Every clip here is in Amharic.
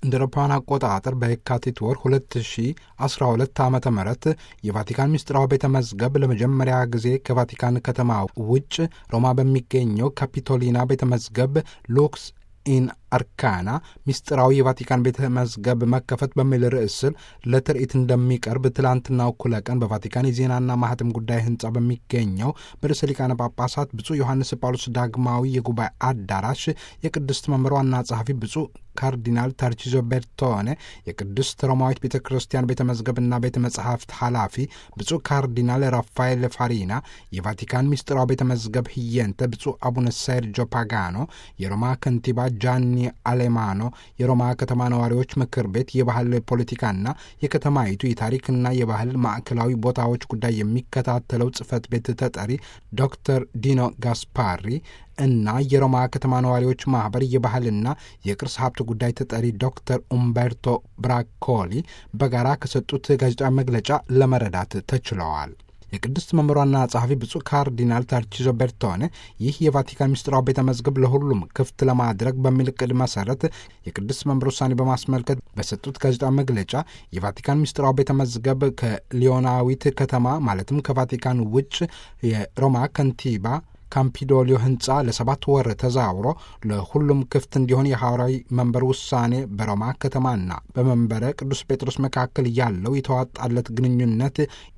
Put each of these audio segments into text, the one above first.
እንደ አውሮፓውያን አቆጣጠር በየካቲት ወር 2012 ዓ ም የቫቲካን ምስጢራዊ ቤተ መዝገብ ለመጀመሪያ ጊዜ ከቫቲካን ከተማ ውጭ ሮማ በሚገኘው ካፒቶሊና ቤተ መዝገብ ሉክስ ኢን አርካና ምስጢራዊ የቫቲካን ቤተ መዝገብ መከፈት በሚል ርዕስ ስር ለትርኢት እንደሚቀርብ ትላንትና እኩለ ቀን በቫቲካን የዜናና ማህተም ጉዳይ ህንፃ በሚገኘው በርዕሰ ሊቃነ ጳጳሳት ብፁዕ ዮሐንስ ጳውሎስ ዳግማዊ የጉባኤ አዳራሽ የቅድስት መምህር ዋና ጸሐፊ ብፁዕ ካርዲናል ታርቺዞ ቤርቶኔ የቅድስት ሮማዊት ቤተ ክርስቲያን ቤተ መዝገብና ቤተ መጽሐፍት ኃላፊ ብፁዕ ካርዲናል ራፋኤል ፋሪና፣ የቫቲካን ምስጢራዊ ቤተ መዝገብ ህየንተ ብፁዕ አቡነ ሴርጆ ፓጋኖ፣ የሮማ ከንቲባ ጃኒ አሌማኖ፣ የሮማ ከተማ ነዋሪዎች ምክር ቤት የባህል ፖለቲካና የከተማይቱ የታሪክና የባህል ማዕከላዊ ቦታዎች ጉዳይ የሚከታተለው ጽህፈት ቤት ተጠሪ ዶክተር ዲኖ ጋስፓሪ እና የሮማ ከተማ ነዋሪዎች ማህበር የባህልና የቅርስ ሀብት ጉዳይ ተጠሪ ዶክተር ኡምበርቶ ብራኮሊ በጋራ ከሰጡት ጋዜጣዊ መግለጫ ለመረዳት ተችለዋል። የቅድስት መምህሯና ጸሐፊ ብፁዕ ካርዲናል ታርቺዞ ቤርቶኔ ይህ የቫቲካን ምስጢራዊ ቤተ መዝገብ ለሁሉም ክፍት ለማድረግ በሚል እቅድ መሰረት የቅድስት መምህር ውሳኔ በማስመልከት በሰጡት ጋዜጣዊ መግለጫ የቫቲካን ምስጢራዊ ቤተ መዝገብ ከሊዮናዊት ከተማ ማለትም ከቫቲካን ውጭ የሮማ ከንቲባ ካምፒዶሊዮ ህንፃ ለሰባት ወር ተዛውሮ ለሁሉም ክፍት እንዲሆን የሐዋርያዊ መንበር ውሳኔ በሮማ ከተማና በመንበረ ቅዱስ ጴጥሮስ መካከል ያለው የተዋጣለት ግንኙነት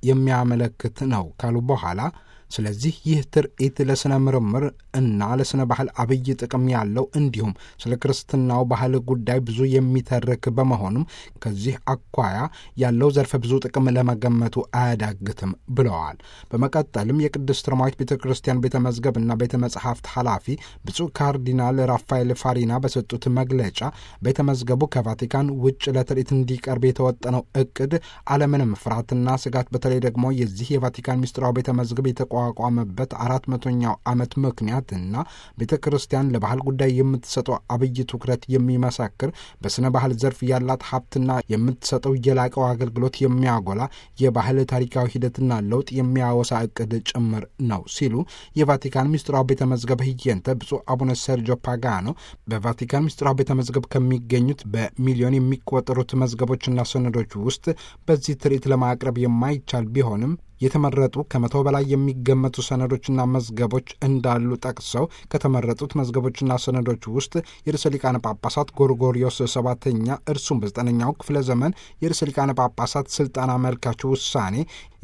የሚያመለክት ነው ካሉ በኋላ ስለዚህ ይህ ትርኢት ለሥነ ምርምር እና ለሥነ ባህል አብይ ጥቅም ያለው እንዲሁም ስለ ክርስትናው ባህል ጉዳይ ብዙ የሚተርክ በመሆኑም ከዚህ አኳያ ያለው ዘርፈ ብዙ ጥቅም ለመገመቱ አያዳግትም ብለዋል። በመቀጠልም የቅድስት ሮማዊት ቤተ ክርስቲያን ቤተ መዝገብ እና ቤተ መጽሐፍት ኃላፊ ብፁዕ ካርዲናል ራፋኤል ፋሪና በሰጡት መግለጫ ቤተ መዝገቡ ከቫቲካን ውጭ ለትርኢት እንዲቀርብ የተወጠነው እቅድ አለምንም ፍርሃትና ስጋት በተለይ ደግሞ የዚህ የቫቲካን ምስጢራዊ ቤተ መዝገብ የተቋቋመበት አራት መቶኛው ዓመት ምክንያት እና ቤተ ክርስቲያን ለባህል ጉዳይ የምትሰጠው አብይ ትኩረት የሚመሰክር በሥነ ባህል ዘርፍ ያላት ሀብትና የምትሰጠው የላቀው አገልግሎት የሚያጎላ የባህል ታሪካዊ ሂደትና ለውጥ የሚያወሳ እቅድ ጭምር ነው ሲሉ የቫቲካን ምስጢራዊ ቤተ መዝገብ ህየንተ ብፁዕ አቡነ ሰርጆ ፓጋኖ በቫቲካን ምስጢራዊ ቤተ መዝገብ ከሚገኙት በሚሊዮን የሚቆጠሩት መዝገቦችና ሰነዶች ውስጥ በዚህ ትርኢት ለማቅረብ የማይቻል ቢሆንም የተመረጡ ከመቶ በላይ የሚገመቱ ሰነዶችና መዝገቦች እንዳሉ ጠቅሰው ከተመረጡት መዝገቦችና ሰነዶች ውስጥ የርዕሰ ሊቃነ ጳጳሳት ጎርጎሪዮስ ሰባተኛ እርሱም በዘጠነኛው ክፍለ ዘመን የርዕሰ ሊቃነ ጳጳሳት ስልጣን አመልካች ውሳኔ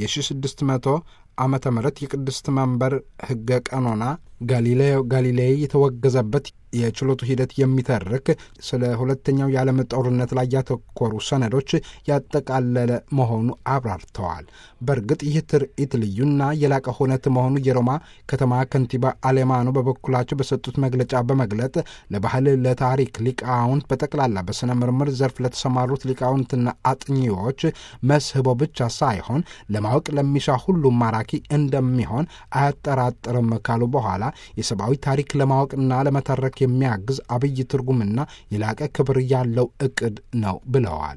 የ1600 ዓመተ ምህረት የቅድስት መንበር ህገ ቀኖና ጋሊሌዮ ጋሊሌይ የተወገዘበት የችሎቱ ሂደት የሚተርክ ስለ ሁለተኛው የዓለም ጦርነት ላይ ያተኮሩ ሰነዶች ያጠቃለለ መሆኑ አብራርተዋል። በእርግጥ ይህ ትርኢት ልዩና የላቀ ሁነት መሆኑ የሮማ ከተማ ከንቲባ አሌማኖ በበኩላቸው በሰጡት መግለጫ በመግለጥ ለባህል፣ ለታሪክ ሊቃውንት በጠቅላላ በሥነ ምርምር ዘርፍ ለተሰማሩት ሊቃውንትና አጥኚዎች መስህቦ ብቻ ሳይሆን ለማወቅ ለሚሻ ሁሉም ማራኪ እንደሚሆን አያጠራጥርም ካሉ በኋላ የሰብአዊ ታሪክ ለማወቅና ለመተረክ የሚያግዝ አብይ ትርጉምና የላቀ ክብር ያለው እቅድ ነው ብለዋል።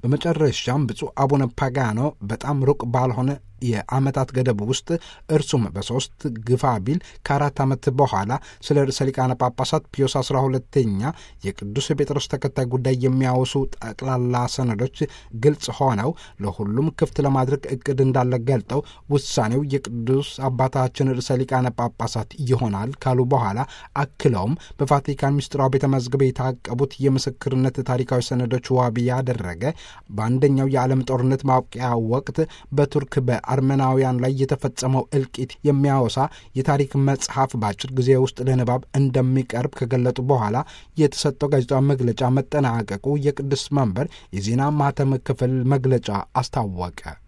በመጨረሻም ብፁዕ አቡነ ፓጋኖ በጣም ሩቅ ባልሆነ የዓመታት ገደብ ውስጥ እርሱም በሦስት ግፋ ቢል ከአራት ዓመት በኋላ ስለ ርዕሰ ሊቃነ ጳጳሳት ፒዮስ አስራ ሁለተኛ የቅዱስ ጴጥሮስ ተከታይ ጉዳይ የሚያወሱ ጠቅላላ ሰነዶች ግልጽ ሆነው ለሁሉም ክፍት ለማድረግ እቅድ እንዳለ ገልጠው ውሳኔው የቅዱስ አባታችን ርዕሰ ሊቃነ ጳጳሳት ይሆናል ካሉ በኋላ አክለውም በቫቲካን ምስጢራዊ ቤተ መዝገብ የታቀቡት የምስክርነት ታሪካዊ ሰነዶች ዋቢ ያደረገ በአንደኛው የዓለም ጦርነት ማብቂያ ወቅት በቱርክ በ አርመናውያን ላይ የተፈጸመው እልቂት የሚያወሳ የታሪክ መጽሐፍ በአጭር ጊዜ ውስጥ ለንባብ እንደሚቀርብ ከገለጡ በኋላ የተሰጠው ጋዜጣዊ መግለጫ መጠናቀቁ የቅዱስ መንበር የዜና ማህተም ክፍል መግለጫ አስታወቀ።